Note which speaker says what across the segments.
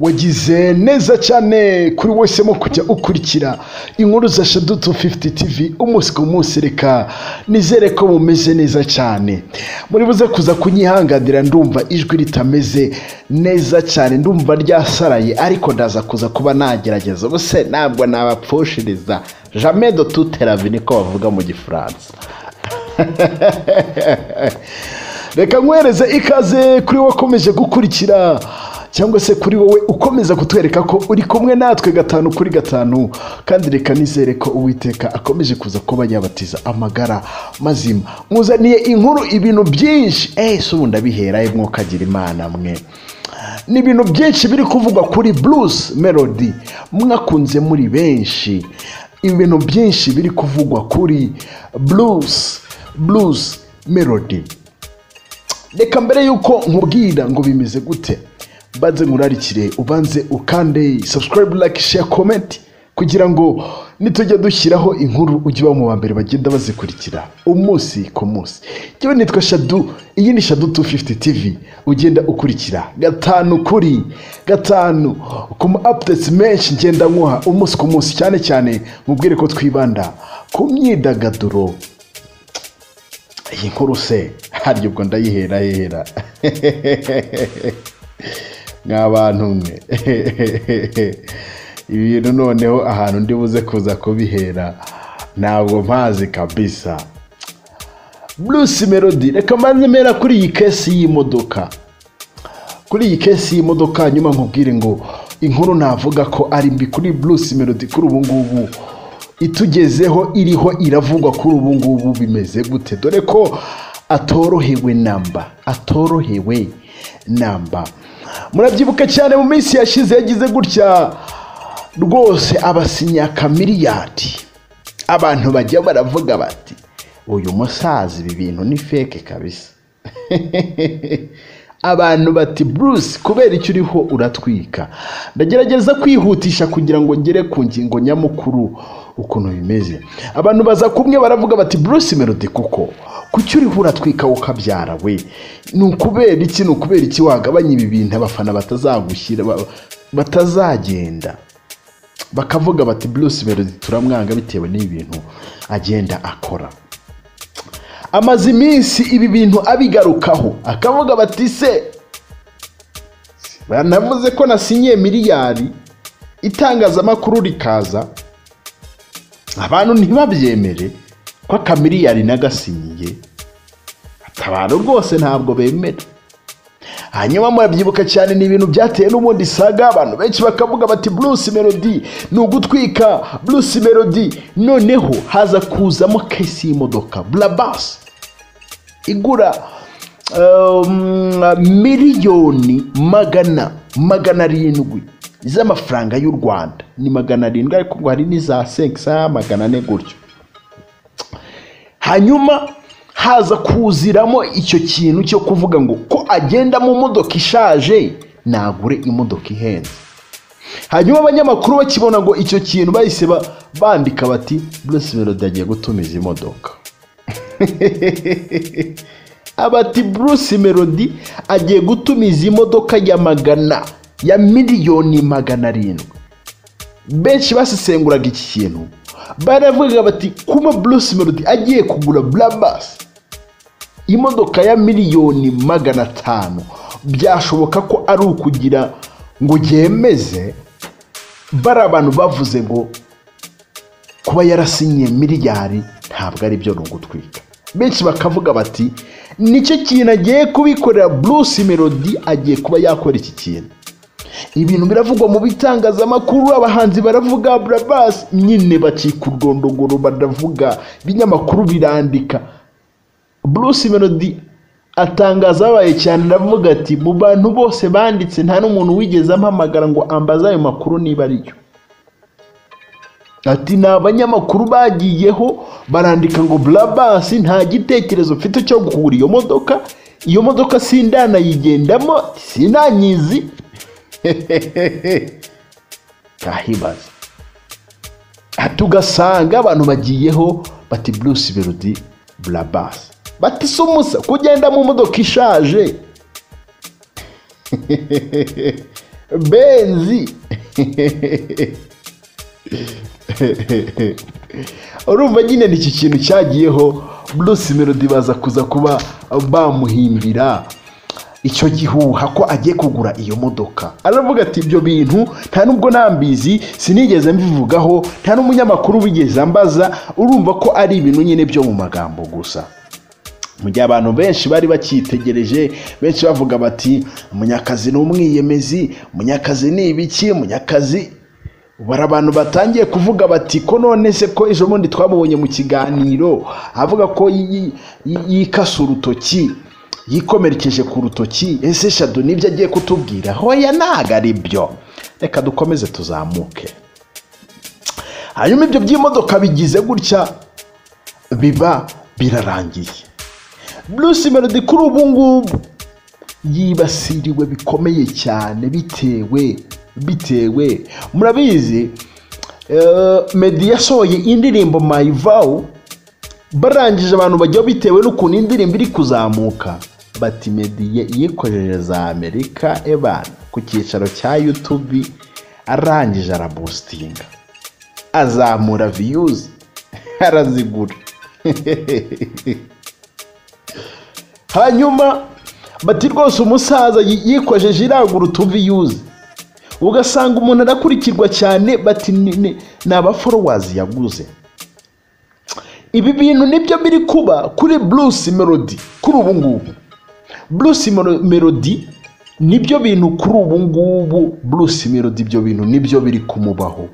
Speaker 1: wagize neza cyane kuri wese mo kujya ukurikira inkuru za shadutu 50 tv umunsi ku munsi reka nizere ko mumeze neza cyane muri buze kuza kunyihanganira ndumva ijwi ritameze neza cyane ndumva ryasaraye ariko ndaza kuza kuba nagerageza ubuse ntabwo nabapfushiriza jamais de tout teravi niko bavuga mu gifaransa reka nkwereze ikaze kuri wakomeje gukurikira cyangwa se kuri wowe ukomeza kutwereka ko uri kumwe natwe gatanu kuri gatanu kandi reka nizere ko uwiteka akomeje kuza kuba yabatiza amagara mazima muzaniye inkuru ibintu byinshi eh si ubu ndabiheraye mwokagira imana mwe ni ibintu byinshi biri kuvugwa kuri Bruce melody mwakunze muri benshi ibintu byinshi biri kuvugwa kuri Bruce Bruce melody reka mbere y'uko nkubwira ngo bimeze gute banze nkurarikire ubanze ukande subscribe like share comment kugira ngo nitujya dushyiraho inkuru ujye uba mu wa mbere bagenda bazikurikira umunsi ku munsi yewe nitwa shadu iyi ni shadu 250 tv ugenda ukurikira gatanu kuri gatanu ku ma updates menshi ngenda nkuha umunsi ku munsi cyane cyane mubwire ko twibanda ku myidagaduro iyi nkuru se harya ubwo ndayihera hera nk'abantu mwe ibintu noneho ahantu ndi buze kuza kubihera ntabwo mpazi kabisa bruce melody reka mbanze mera kuri iyi kesi y'imodoka kuri iyi kesi y'imodoka nyuma nkubwire ngo inkuru navuga ko ari mbi kuri bruce melody kuri ubu ngubu itugezeho iriho iravugwa kuri ubu ngubu bimeze gute dore ko atorohewe namba atorohewe namba murabyibuka cyane mu minsi yashize yagize gutya rwose abasinya akamiliyadi abantu bajya baravuga bati uyu musaza ibi bintu ni feke kabisa abantu bati bruce kubera icyo uriho uratwika ndagerageza kwihutisha kugira ngo ngere ku ngingo nyamukuru ukuntu bimeze abantu baza kumwe baravuga bati bruce melody kuko kuki uriho uratwika ukabyara we ni ukubera iki ni ukubera iki wagabanya ibi bintu abafana batazagushyira batazagenda bakavuga bati bruce melody turamwanga bitewe n'ibi bintu agenda akora amaze iminsi ibi bintu abigarukaho akavuga bati se banavuze ko nasinyiye miliyari itangazamakuru rikaza abantu ntibabyemere ko akamiliyari nagasinyiye atabara rwose ntabwo bemera hanyuma murabyibuka cyane ni ibintu byateye n'ubundi saga abantu benshi bakavuga bati bruce melody ni ugutwika bruce melody noneho haza kuzamo kesi y'imodoka blabas igura um, miliyoni magana magana arindwi z'amafaranga y'u rwanda ni magana arindwi ariko ngo hari n'iza sekisa magana ane gutyo hanyuma haza kuziramo icyo kintu cyo kuvuga ngo ko agenda mu modoka ishaje nagure imodoka ihenze hanyuma abanyamakuru bakibona ngo icyo kintu bahise bandika bati bruce melody agiye gutumiza imodoka abati bruce melody agiye gutumiza imodoka ya magana ya miliyoni magana arindwi benshi basesenguraga iki kintu baravuga bati kuba bruce melody agiye kugura blabas imodoka ya miliyoni magana atanu byashoboka ko ari ukugira ngo yemeze bari abantu bavuze ngo kuba yarasinyiye miliyari ntabwo ari byo ni ugutwika benshi bakavuga bati nicyo kintu agiye kubikorera bruce melody agiye kuba yakora iki kintu ibintu biravugwa mu bitangazamakuru abahanzi baravuga burabasi nyine bacika urwondogoro baravuga ibinyamakuru birandika bruce melody atangaza abaye cyane aravuga ati mu bantu bose banditse nta n'umuntu wigeze ampamagara ngo ambaze ayo makuru niba ariyo ati ni abanyamakuru bagiyeho barandika ngo burabasi nta gitekerezo mfite cyo kugura iyo modoka iyo modoka sindanayigendamo sinanyizi ntahibaze tugasanga abantu bagiyeho bati bruce melody burabasi bati si umusa kugenda mu modoka ishaje benzi urumva nyine ni iki kintu cyagiyeho bruce melody baza kuza kuba bamuhimbira icyo gihuha ko agiye kugura iyo modoka aravuga ati ibyo bintu nta nubwo nambizi sinigeze mbivugaho nta n'umunyamakuru wigeze ambaza urumva ko ari ibintu nyine byo mu magambo gusa mu gihe abantu benshi bari bacyitegereje benshi bavuga bati munyakazi ni umwiyemezi munyakazi ni ibiki munyakazi bari abantu batangiye kuvuga bati ko none se ko ejo bundi twamubonye mu kiganiro avuga ko yikasa urutoki yikomerekeje ku rutoki ese shadu nibyo agiye kutubwira hoya ntago ari byo reka dukomeze tuzamuke hanyuma ibyo by'imodoka bigize gutya biba birarangiye bruce melody kuri ubu ngubu yibasiriwe bikomeye cyane bitewe bitewe murabizi medi yasohoye indirimbo mayivawu barangije abantu bajyaho bitewe n'ukuntu indirimbo iri kuzamuka bati medi yikojeje za amerika ebana ku cyicaro cya yutubi arangije arabustinga azamura viyuzi arazigura hanyuma bati rwose umusaza yikojeje irangura utuviyuzi ugasanga umuntu arakurikirwa cyane bati ni abaforowazi yaguze ibi bintu nibyo biri kuba kuri bruce melody kuri ubu ngubu bruce melody nibyo bintu kuri ubu ngubu bruce melody ibyo bintu nibyo biri kumubaho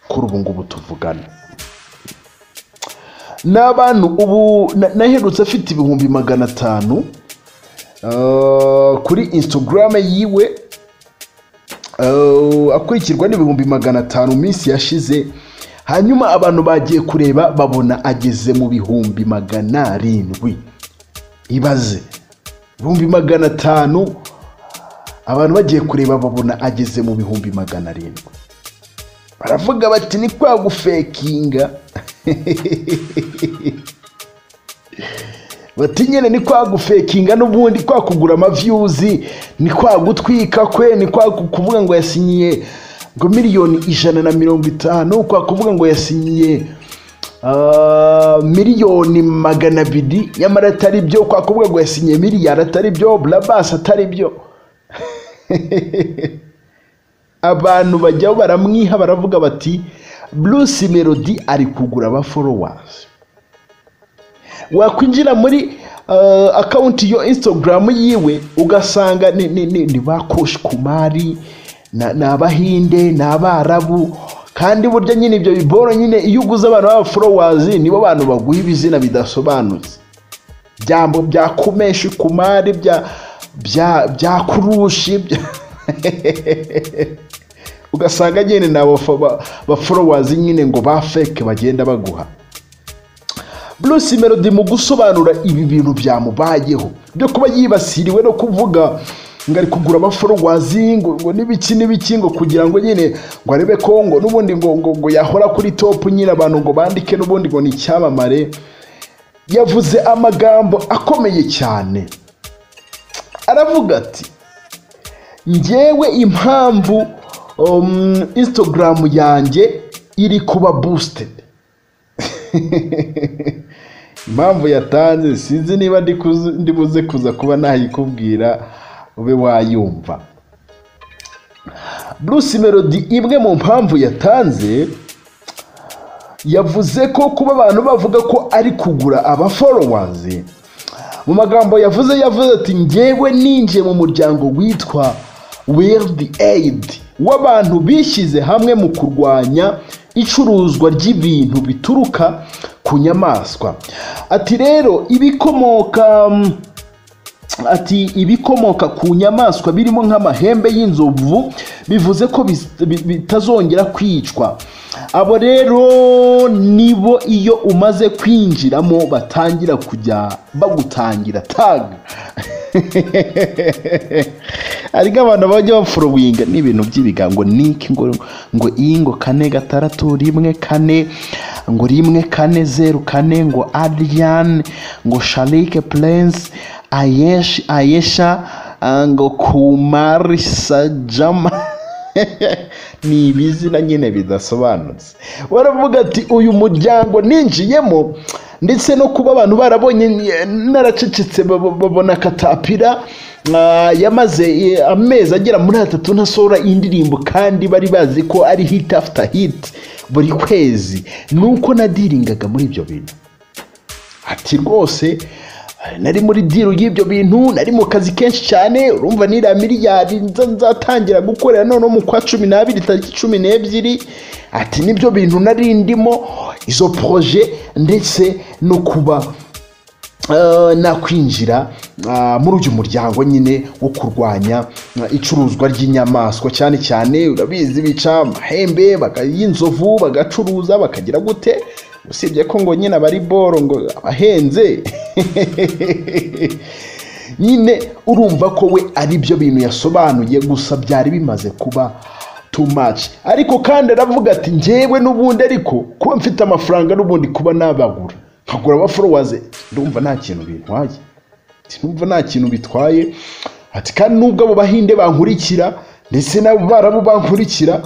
Speaker 1: kuri ubu ngubu tuvugana ni abantu ubu naherutse afite ibihumbi magana atanu kuri instagram yiwe akurikirwa n'ibihumbi magana atanu minsi yashize hanyuma abantu bagiye kureba babona ageze mu bihumbi magana arindwi ibaze ibihumbi magana atanu abantu bagiye kureba babona ageze mu bihumbi magana arindwi baravuga bati ni kwa gufekinga bati nyine ni kwa gufekinga n'ubundi kwa kugura amavyuzi ni kwa gutwika kwe ni kwa kuvuga ngo yasinyiye ngo miliyoni ijana na mirongo itanu kwa kuvuga ngo yasinyiye miliyoni magana abiri nyamara atari byo kwa kuvuga ngo yasinyiye miliyari atari byo burabasi atari byo abantu bajyaho baramwiha baravuga bati bruce melody ari kugura abaforowazi wakwinjira muri akawunti yo instagram yiwe ugasanga ni ba koshi kumari ni abahinde ni abarabu kandi burya nyine ibyo biboro nyine iyo uguze abantu b'abaforowazi nibo bantu baguha ibizina bidasobanutse bya kumeshi kumari bya kurushi ugasanga nyine ni abaforowazi nyine ngo ba feke bagenda baguha bruce melody mu gusobanura ibi bintu byamubayeho byo kuba yibasiriwe no kuvuga ngo ari kugura abaforowazi ngo ngo n'ibiki n'ibiki ngo kugira ngo nyine ngo arebe ko ngo n'ubundi ngo ngo ngo yahora kuri topu nyine abantu ngo bandike n'ubundi ngo ni icyamamare yavuze amagambo akomeye cyane aravuga ati ngewe impamvu instagram yanjye iri kuba busitedi impamvu yatanze sinzi niba buze kuza kuba nayikubwira ube wayumva bruce melody imwe mu mpamvu yatanze yavuze ko kuba abantu bavuga ko ari kugura abaforowazi mu magambo yavuze yavuze ati ngewe ninjiye mu muryango witwa world aid w'abantu bishyize hamwe mu kurwanya icuruzwa ry'ibintu bituruka ku nyamaswa ati rero ibikomoka ati ibikomoka ku nyamaswa birimo nk'amahembe y'inzovu bivuze ko bitazongera kwicwa abo rero nibo iyo umaze kwinjiramo batangira kujya bagutangira taga hari nk'abantu bajya bafurowinga n'ibintu by'ibigango niki ngo ngo iyi ngo kane gatandatu rimwe kane ngo rimwe kane zeru kane ngo adiyane ngo sharike purense ayeshi ayesha
Speaker 2: ngo kumari sajama ni ibizina nyine bidasobanutse
Speaker 1: baravuga ati uyu muryango ninjiyemo ndetse no kuba abantu barabonye naracecetse babona katapira yamaze amezi agera muri atatu ntasohora indirimbo kandi bari bazi ko ari hit after hit buri kwezi nuko nadiringaga muri ibyo bintu ati rwose nari muri diru y'ibyo bintu nari mu kazi kenshi cyane urumva niriya miliyari nzatangira gukorera noneho mu kwa cumi n'abiri tariki cumi n'ebyiri ati nibyo bintu nari ndimo izo poroje ndetse no kuba nakwinjira muri uyu muryango nyine wo kurwanya icuruzwa ry'inyamaswa cyane cyane urabizi bica amahembe y'inzovu bagacuruza bakagira gute usibye ko ngo nyine abari boro ngo abahenze nyine urumva ko we ari byo bintu yasobanuye gusa byari bimaze kuba too much ariko kandi aravuga ati ngewe n'ubundi ariko kuba mfite amafaranga n'ubundi kuba nabagura nkagura abaforowaze ndumva nta kintu bintwaye ndumva nta kintu bitwaye ati kandi nubwo abo bahinde bankurikira ndetse n'abo barabo bankurikira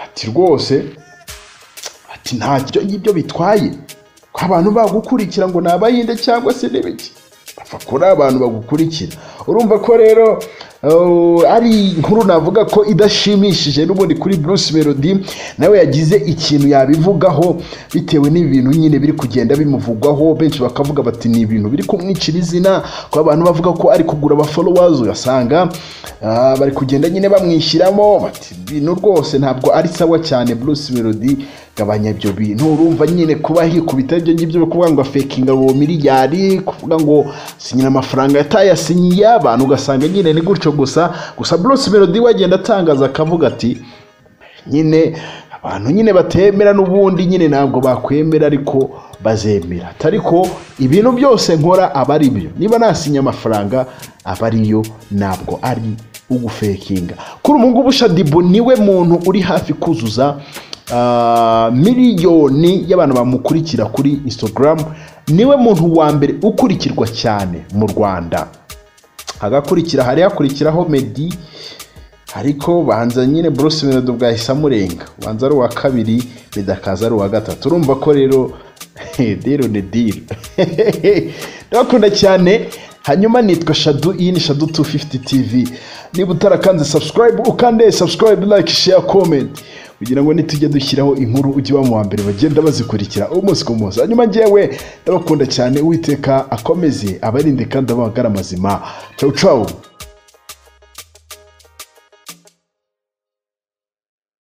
Speaker 1: ati rwose ati ntacyo y'ibyo bitwaye ko abantu bagukurikira ngo ni abahinde cyangwa se n'ibiki bapfa kuri abantu bagukurikira urumva ko rero ari inkuru navuga ko idashimishije n'ubundi kuri Bruce Melody nawe yagize ikintu yabivugaho bitewe n'ibi bintu nyine biri kugenda bimuvugwaho benshi bakavuga bati ni ibintu biri kumwicira izina ko abantu bavuga ko ari kugura abaforowazi ugasanga bari kugenda nyine bamwishyiramo bati ibintu rwose ntabwo ari sawa cyane Bruce Melody gabanya ibyo bintu urumva nyine kuba hikubita ibyo ngibyo byo kuvuga ngo afekinga uwo miliyari kuvuga ngo sinyira amafaranga yatayasinyiye abantu ugasanga nyine ni gutyo gusa gusa Bruce Melody we agenda atangaza akavuga ati nyine abantu nyine batemera n'ubundi nyine ntabwo bakwemera ariko bazemera ariko ibintu byose nkora aba ari byo niba nasinye amafaranga aba ariyo ntabwo ari ugufekinga kuri ubu ngubu shadibu niwe muntu uri hafi kuzuza miliyoni y'abantu bamukurikira kuri Instagram niwe muntu wa mbere ukurikirwa cyane mu rwanda agakurikira hari hakurikiraho medi ariko banza nyine Bruce Melody bwahise amurenga banza ari uwa kabiri bidakaza ari uwa gatatu urumva ko rero dero ni diro ndabakunda cyane hanyuma nitwa shadu iyi ni shadu 250 tv niba utarakanze subscribe ukande subscribe like share comment kugira ngo nitujya dushyiraho inkuru ujye uba mu wa mbere bagenda bazikurikira umunsi ku munsi hanyuma ngewe ndabakunda cyane uwiteka akomeze abarinde kandi abagara amazima cau cau